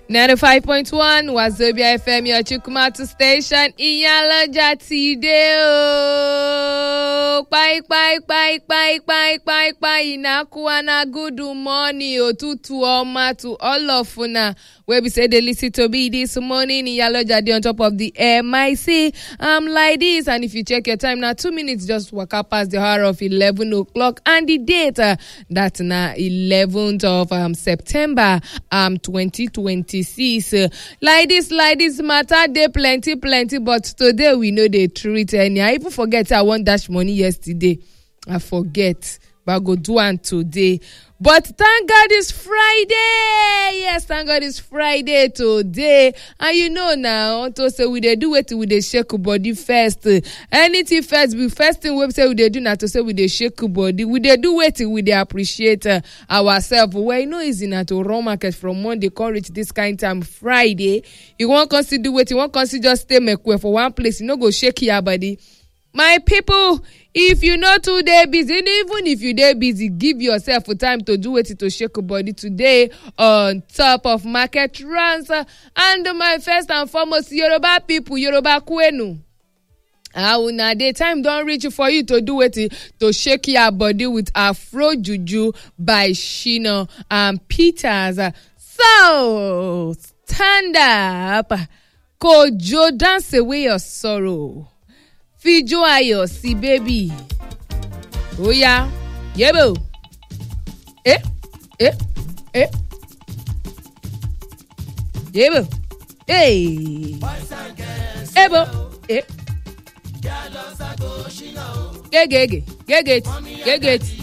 95.1 Wazobia FM, your Chukwumatu station. Iyalaja ti dé o. Pai, pai, pai, pai, pai, pai, pai. Inakuana, good morning. Otutu ọma to all of una. Where we say they listen to me this morning. Iyalaja dey on top of the MIC. Um, like this. And if you check your time now, two minutes just waka past the hour of 11 o'clock. And the date, uh, that na 11th of um, September um, 2026. Uh, like this, like this matter, dey plenty, plenty. But today we know they treat any. I even forget I won dash money yesterday. I forget. But I go do am today. But thank God it's Friday. Yes, thank God it's Friday today. And you know now, to say we dey do wetin we dey shake body first. Anything first be first thing wey say we dey do na to say we dey shake body. We dey do wetin we dey appreciate uh, ourselves. Well, e no easy na to run market from Monday come reach this kind time Friday. You wan come still do wetin? You wan come still just stay mekwe for one place? You no go shake your body. my people if you no too dey busy even if you dey busy give yourself time to do wetin to shake body today on top of market runs and my first and foremost yoruba people yoruba kwenu how una dey time don reach for you to do wetin to shake your body with afro juju by shina and peters so stand up kojo dance away your sorrow. fijó ayọ̀ sí bébì ó yá yébò ẹ ẹ ẹ yébò ẹ ebo ẹ gégége gégéti gégéti